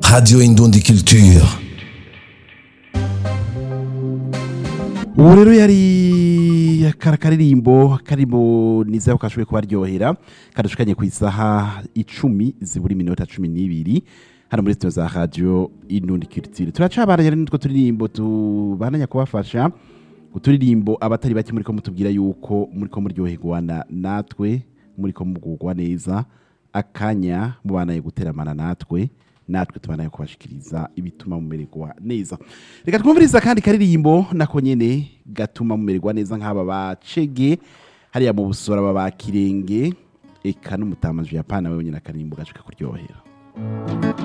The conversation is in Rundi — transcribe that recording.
Radio Indundi Culture. ubu rero yari kara karirimbo karimo nizera ko kashoboye kubaryohera kadushikanye ku isaha icumi zibura iminota cumi n'ibiri hano muri sitiyo za radiyo inundi kiritire turacabaranye rero n'utwo turirimbo tubananya kubafasha uturirimbo abatari bake muri ko mutubwira yuko muri ko muryoherwa na- natwe muri ko mugugwa neza akanya mubanaye guteramana natwe natwe tubanaye kubashikiriza ibituma mumererwa neza reka twumviriza kandi karirimbo nako nyene gatuma mumererwa neza nk'aba bacege hariya mu busora baba kirenge eka n'umutamaje yapana wewe nyine akaririmbo gashika kuryohera